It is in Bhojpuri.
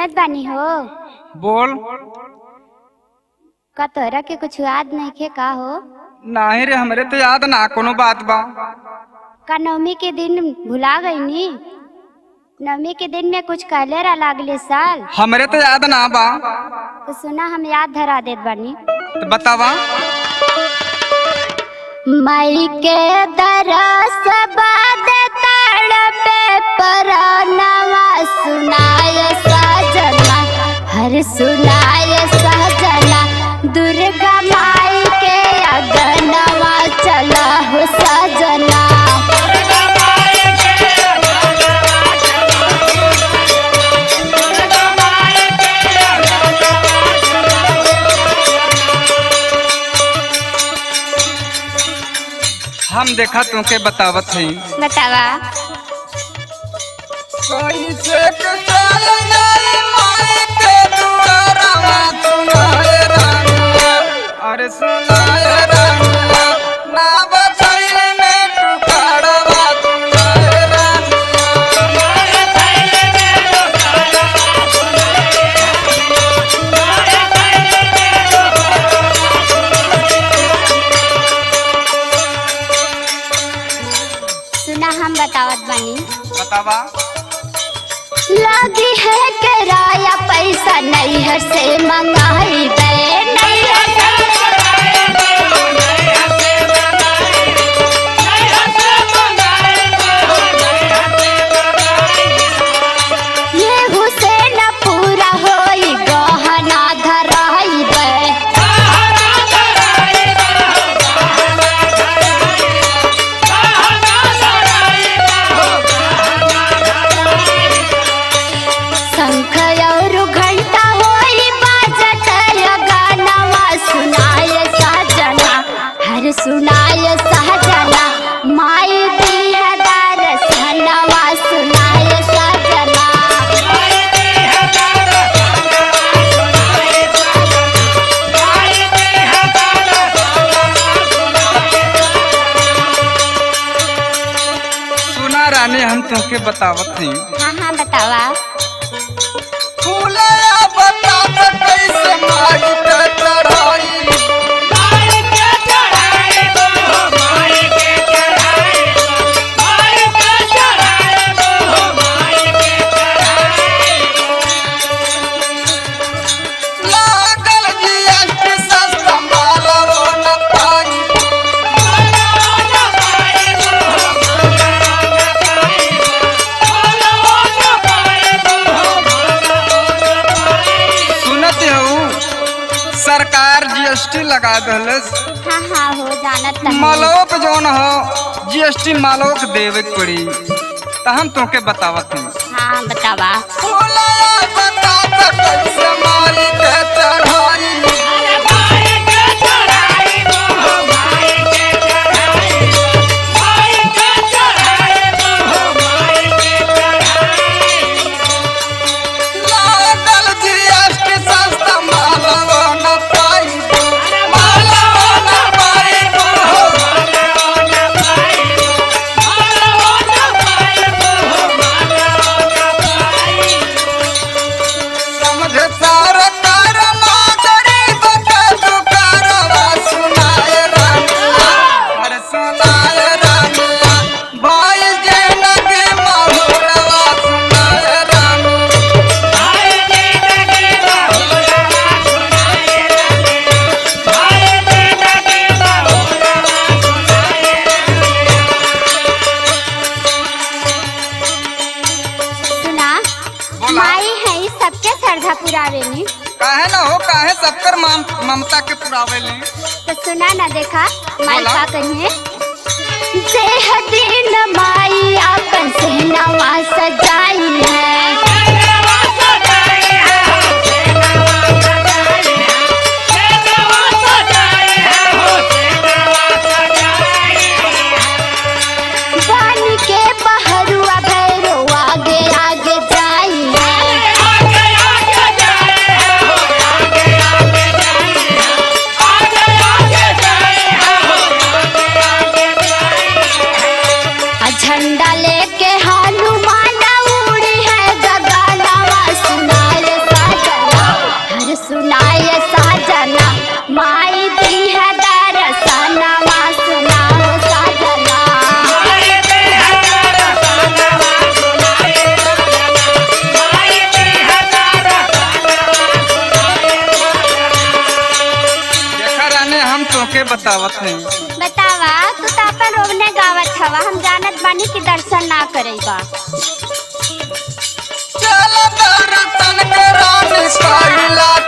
सुनत बानी हो बोल का तोहरा के कुछ याद नहीं खे का हो नाही रे हमरे तो याद ना कोनो बात बा का नवमी के दिन भुला गई नी नवमी के दिन में कुछ कहले रहा अगले साल हमरे तो याद ना बा तो सुना हम याद धरा देत बानी तो बतावा मई के दरस बाद तड़पे परनवा सुनाय सजना हर सुनाय सजना दुर्गा माई के अगनवा चला हो सजना हम देखा तुमके बतावत हई बतावा अरे सुनाए रानिया, ना बचैले में टुकड़वा सुनाए रानिया। सुना हम बतावत बानी बतावा लगी है किराया पैसा नैहर से मंगाई बे नैहर ये हुसैन पूरा होई गहना धराई बे शंख और घंटा होई बाजत गानवा सुनाय सहजना हर सुनाय सहजना माई दिया दर्शनवा सुनाय सहजना सुना रानी हम तुमके बतावत हई हाँ हाँ बतावा फूलया बताव कैसे माई के चढ़ाई लागल जीएसटी सस्ता मालवो न पाई सुनत हूँ सरकार जीएसटी लगा दहलस हाँ हाँ हो जानत नहीं मालवो पे जौन हो जीएसटी मालवो के देवे के पड़ी तो हम तुमके बतावत हूँ हाँ बतावा फूलया बताव कैसे माई के चढ़ाई लागल जीएसटी सस्ता मालवो न पाई मालवो न पाई समझ सारा कार गरीब के दुकारवा सुनाए रानिया अरे सुनाए रानिया भाई जे नगे महुरवा सुनाए रानिया सुना बोला। माई है सबके श्रद्धा पुरावेली काहे ना हो काहे सबकर मम- ममता के पुरावेली तो सुना ना देखा माई बोला। का कहिए देह दिन माई अपन सहनावा सजाई है बन के बहरुआ भैरो आगे आगे जाई है आ झंडा लेके हनुमान कहत हई बतावा तू तो अपन रोवने गावत हवा हम जानत बानी कि दर्शन ना करेबा चल दर्शन के रानी कइला